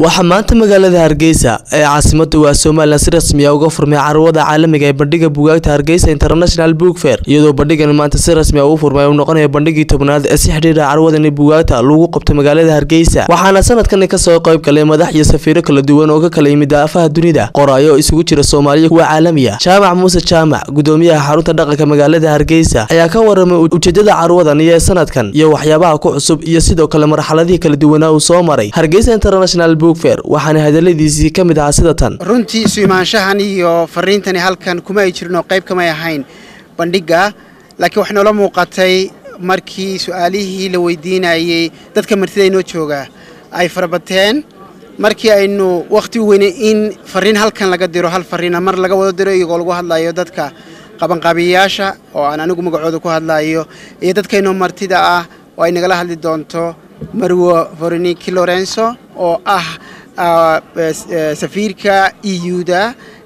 waxaa maanta magaalada hargeysa ee caasimada waa somalilan si rasmi ah uga furmay carwada caalamiga ee bandhiga bugaagta hargeysa international book fair iyadoo bandhigan maanta si rasmi ah uu furmay uu noqonayo bandhigii tobnaad ee si xidhiira carwadani bugaagta lagu qabto magaalada hargeysa waxaana sanadkani kasoo qayb galay madax iyo safiiro kala duwan oo ka kala yimid daafaha dunida qoraayo isugu jira soomaaliya kuwa caalamiya jaamac muuse jaamac gudoomiyaha xarunta dhaqanka magaalada hargeysa ayaa ka waramay ujeedada carwadan iyo sanadkan iyo waxyaabaha ku cusub iyo sidoo kale marxaladihii kala duwanaa uu soo maray hargeysa international book fair waxaana hadaladiisii ka mid ahaa sida tan runtii isu imaanshahan iyo fariintani halkan kuma ay jirin oo qayb kamay ahayn bandhigga laakiin waxay noola muuqatay markii su-aalihii la weydiinayey dadka martida inoo jooga ay farabateen markii aynu wakhti u weynay in fariin halkan laga diro hal fariina mar laga wada diro iyagoo lagu hadlayo dadka qabanqaabiyayaasha oo aan anigu magacooda ku hadlayo iyo dadkaynoo martida ah oo ay nagala hadli doonto marwo veroniki lorenzo oo ah safiirka euda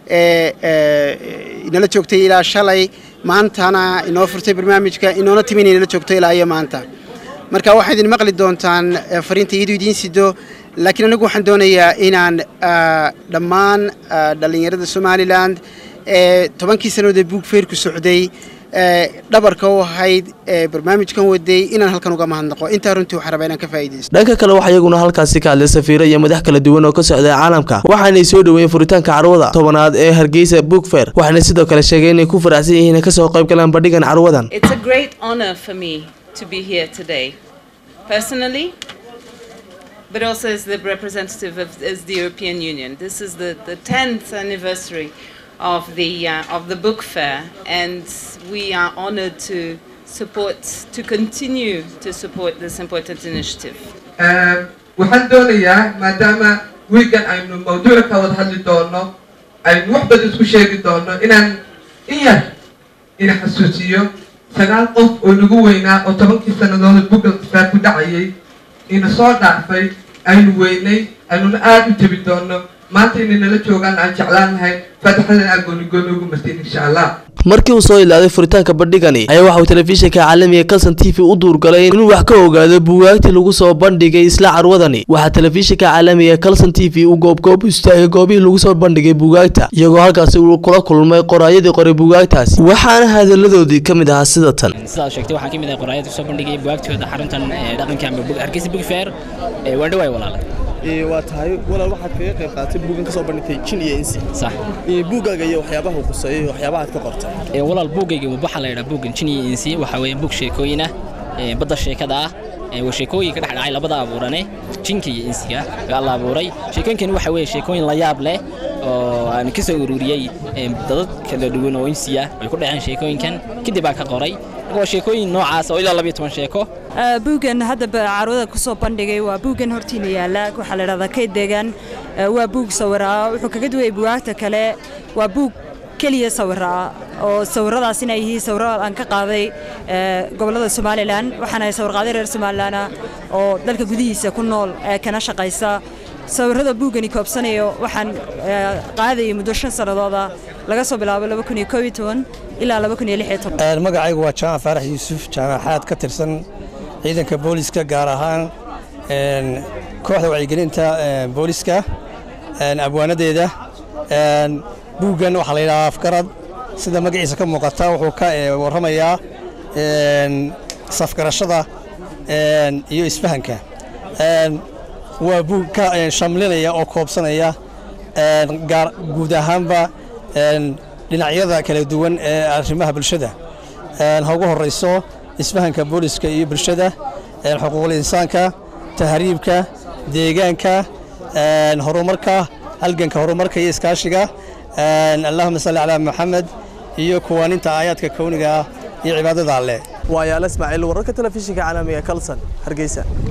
ee inala joogtay ilaa shalay maantana inoo furtay barnaamijka inoona timin inala joogto ilaa iyo maanta marka waxaa idin maqli doontaan fariinta iyadu idiin sido laakiin anigu waxaan doonayaa inaan dhammaan dhallinyarada somalilan ee tobankii sannadood ee buug feerku socday dhabarka u ahayd ee barnaamijkan waday inaan halkan uga mahadnaqo intaa runtii waxaan rabaa inaan ka faa'iidaysto dhanka kale waxaa iyaguna halkaasi ka hadlay safiiro iyo madax kala duwan oo ka socday caalamka waxaanay soo dhoweeyeen furitaanka carwada tobanaad ee hargeysa book fair waxaana sidoo kale sheegay inay ku faraxsan yihiin inay kasoo qayb galaan bandhigan carwadan It's a great honor for me to be here today, personally, but also as the representative of as the European Union. This is the, the 10th anniversary of the, uh, of the book fair, and we are honored to support, to continue to support this important initiative. waxaan doonayaa maadaama wiigan aynu mawduuca ka wada hadli doono aynu wax badan isku sheegi doono inaan in yar ina xasuusiyo sagaal qof oo nagu weynaa oo tobankii sannadood buga faar ku dhacayay ina soo dhaafay aynu weynay aynuna aada u jebin doono maanta inay nala joogaan aan jeclaan lahay faataxadan aa goonigooni ugu martiin insha allah markii uu soo ilaaday furitaanka bandhigani ayaa waxa uu telefishinka caalamiga kalson t v u duurgalay inuu wax ka ogaado buugaagtii lagu soo bandhigay isla carwadani waxaa telefishinka caalamiga kalson t v uu goobgoob u istaagay goobihii lagu soo bandhigay buugaagta iyagoo halkaasi uu kula kulmay qoraayadii qoray buugaagtaasi waxaana hadaladoodii ka mid ahaa sida tan sidaad sheegtay waxaa ka mid ah qoraayada kusoo bandhigaya bugaagtooda xaruntan dhaqanka ama hargeysa book fair waa dhawaay walaala waa tahay walaal waxaad kaga qayb qaadatay buugan ka soo bandhigtay jin iyo insi sax buuggaaga iyo waxyaabaha uu quseeyay iyo waxyaabahaad ka qortay walaal buuggayga waxaa la yidhaha buuggan jin iyo insi waxaa weeye buug sheekooyin ah badda sheekada ah waa sheekooyinka dhex dhacay labada abuurane jinka iyo insiga aa la abuuray sheekooyinkani waxa weeye sheekooyin la yaab leh oo aan ka soo ururiyey dadad kala duwan oo insiya ay ku dhaceen sheekooyinkan kadib baa ka qoray waa sheekooyin noocaas oo ilaa labiyo toban sheeko buuggan hadda carwada ku soo bandhigay waa buuggan hortiina yaalla waxaa la dhahdaa kayd deegaan waa buug sawiraa wuxuu kaga duwayay bugaagta kale waa buug keliya sawiraa oo sawiradaas inay yihiin sawiro aan ka qaaday gobollada somalilan waxaana sawirqaaday reer somalilanah oo dalka gudihiisa ku nool ee kana shaqaysa sawirada buuggani koobsanayo waxaan qaadayay muddo shan sannadooda laga soo bilaabo ilaa magacaygu waa jaamac faarax yuusuf jaamacaad ka tirsan ciidanka booliska gaar ahaan kooxda wacyigelinta booliska abwaanadeeda buuggan waxaa la yidhahaa afgarad sida magaciisa ka muuqata wuxuu ka warramayaa safgarashada iyo isfahanka waa buug ka shamlinaya oo koobsanaya guud ahaanba dhinacyada kala duwan ee arrimaha bulshada ha ugu horrayso isfahanka booliska iyo bulshada xuquuqul insaanka tahriibka deegaanka horumarka halganka horumarka iyo iskaashiga allahuma salli calaa maxamed iyo kuwaaninta aayaadka kowniga ah iyo cibaadada alleh waayaala ismaaciil wararka telefishinka caalamiga kalson hargeysa